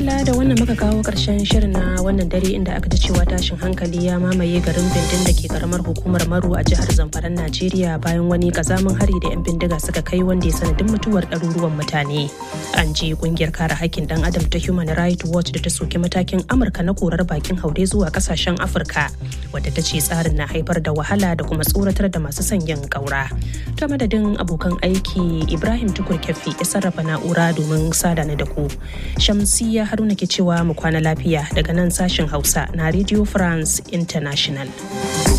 madalla da wannan muka kawo karshen shirin na wannan dare inda aka ji cewa tashin hankali ya mamaye garin bindin da ke karamar hukumar maru a jihar zamfaran najeriya bayan wani kazamin hari da 'yan bindiga suka kai wanda ya sanadin mutuwar ɗaruruwan mutane an ji kungiyar kare hakkin dan adam ta human rights watch da ta soki matakin amurka na korar bakin haure zuwa kasashen afirka wadda ta ce tsarin na haifar da wahala da kuma tsoratar da masu sanyin kaura ta madadin abokan aiki ibrahim tukur kefi ya sarrafa na'ura domin sada na da ku shamsiya haruna ke cewa mu kwana lafiya daga nan sashen hausa na radio france international